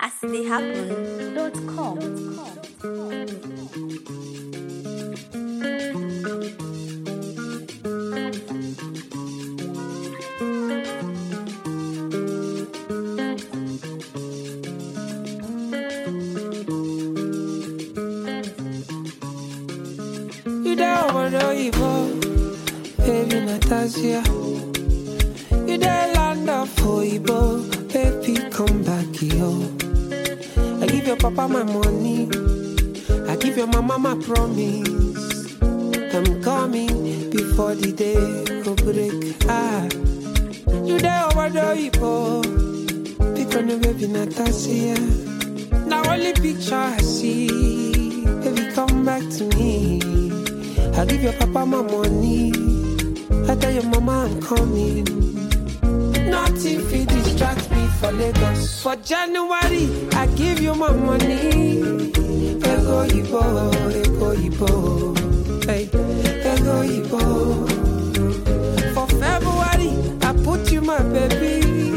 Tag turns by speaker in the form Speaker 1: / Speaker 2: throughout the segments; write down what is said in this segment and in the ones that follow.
Speaker 1: as they happen dot com.
Speaker 2: You there over the Igbo, baby Natasha. You there land of Igbo, baby come back here. I give your papa my money, I give your mama my promise. I'm coming before the day go break. Ah, you there over the Igbo, pick on the baby Natasha. Now only picture I see, baby come back to me. I give your papa my money. I tell your mama I'm coming. Nothing fit distract me for Lagos. For January, I give you my money. Ego Ibo, Ego Ibo. Hey, Ego Ibo. For February, I put you my baby.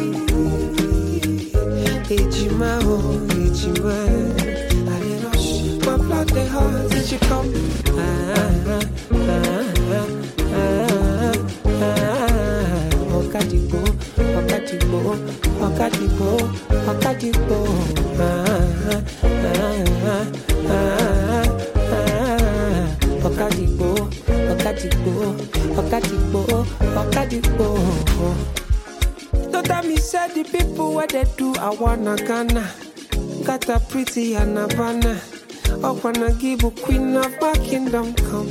Speaker 2: Ejima, oh, Ejima. I dey rush, my blood dey hot. Did you come? Ah, ah, ah, ah, ah. Ọ̀kadìgbò, ọ̀kadìgbò, ọ̀kadìgbò, ọ̀kadìgbò. Ah, ah, ah, ah, ah. Ọ̀kadìgbò, ọ̀kadìgbò, ọ̀kadìgbò, ọ̀kadìgbò. No tell me say the people where they do I wanna Ghana Got a pretty and Havana I wanna give a queen of my kingdom come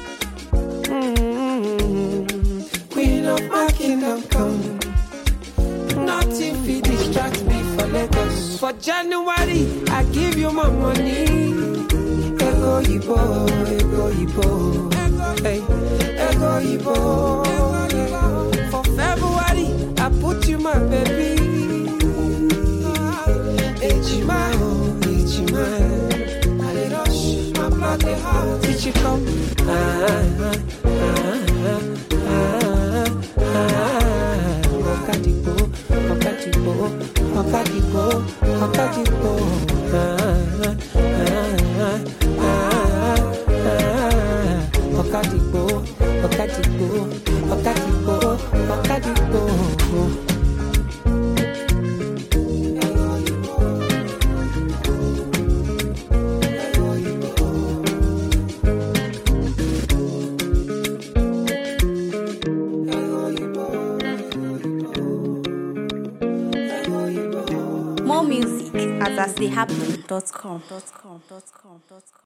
Speaker 2: mm Queen of my kingdom come Nothing fit distract me for Lagos For January I give you my money Ego Ibo, Ego Ibo Hey, Ego Ibo For February I put you my baby Ejima, oh, Ejima I dey rush, my blood dey hot Did you come? Ah, ah, ah, ah, ah. Ọ̀kadìgbò, ọ̀kadìgbò, ọ̀kadìgbò, ọ̀kadìgbò. Ah, ah, ah, ah, ah. Ọ̀kadìgbò, ọ̀kadìgbò, ọ̀kadìgbò, ọ̀kadìgbò.
Speaker 1: More music at as they happen dot com. Dot com. Dot com. Dot com.